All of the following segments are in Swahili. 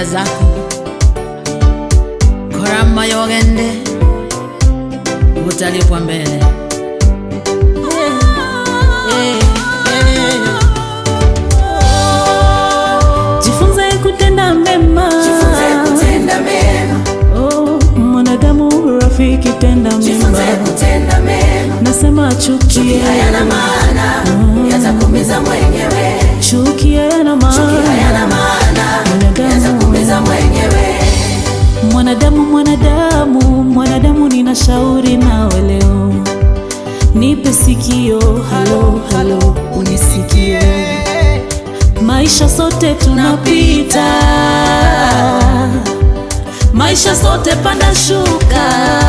faida zako korama yogende utalipwa mbele Eh, eh, eh. jifunze kutenda mema Jifunze kutenda mema, oh, mwanadamu rafiki tenda jifunze mema kutenda mema. nasema chuki Hayana maana, yatakuumiza mwenyewe. chuki hayana Hayana maana maana, yatakuumiza mwenyewe. mwanadamu mwanadamu mwanadamu nina shauri nawe leo nipe sikio halo halo unisikie maisha sote tunapita maisha sote panda shuka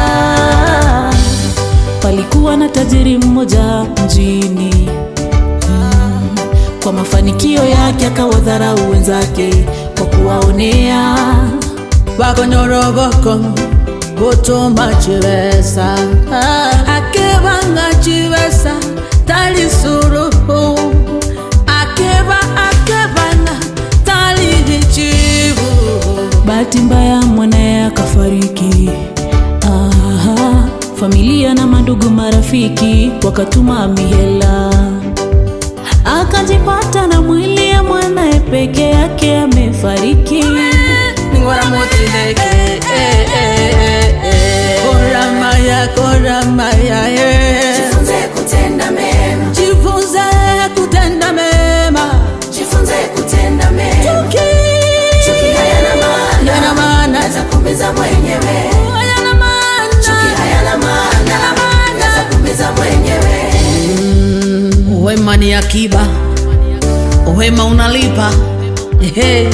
palikuwa na tajiri mmoja mjini Mm, kwa mafanikio yake akawadharau wenzake kwa kuwaonea vakonyoroboko gutuma chivesa akevanga chivesa talisuruhu akeva akevanga talijichivu bahati mbaya mwanaye akafariki Aha, familia na mandugu marafiki wakatuma mihela akajipata na mwili ya mwanaye peke yake amefariki ningora motileke koramaya koramaya Jifunze kutenda mema, jifunze kutenda mema jifunze kutenda mema. Chuki hayana maana, yana maana yatakuumiza mwenyewe. yana maana Chuki hayana maana, yatakuumiza mwenyewe. Wema ni akiba, wema unalipa. Ehe.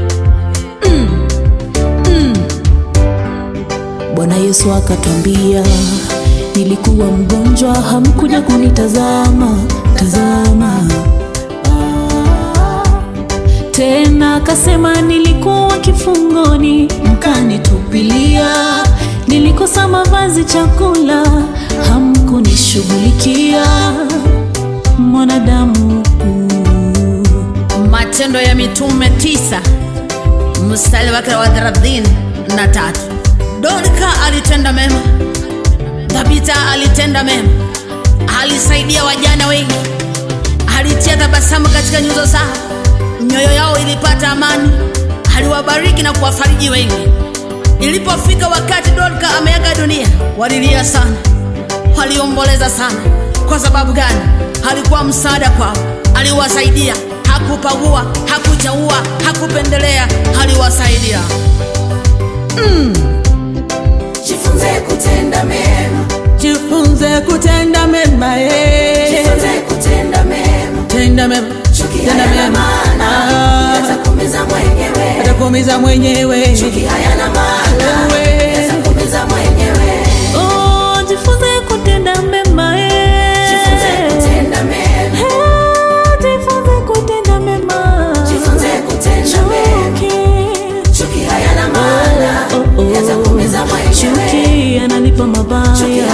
bwana yesu akatwambia nilikuwa mgonjwa hamkuja kunitazama tazama tena akasema nilikuwa kifungoni mkanitupilia nilikosa mavazi chakula hamkunishughulikia mwanadamu Matendo ya Mitume tisa mstari wake wa thelathini na tatu. Dorka alitenda mema, Tabita alitenda mema, alisaidia wajana wengi, alitia tabasamu katika nyuso zao, mioyo yao ilipata amani, aliwabariki na kuwafariji wengi. Ilipofika wakati Dorka ameaga dunia, walilia sana, waliomboleza sana. Kwa sababu gani? Alikuwa msaada kwao, aliwasaidia, hakupagua, hakuchaua, hakupendelea, aliwasaidia. Jifunze kutenda mema, Jifunze kutenda mema, eh. jifunze kutenda mema. tenda mema, Chuki tenda hayana mema, maana, Ah, yatakuumiza mwenyewe. atakuumiza mwenyewe. Chuki hayana maana, Wewe. yatakuumiza mwenyewe. oh, jifunze kutenda mema eh. Jifunze kutenda mema, Eh, jifunze kutenda mema jifunze kutenda mema. Chuki. Chuki hayana maana, Oh, oh. yatakuumiza mwenyewe. chuki analipa Chuki mabaya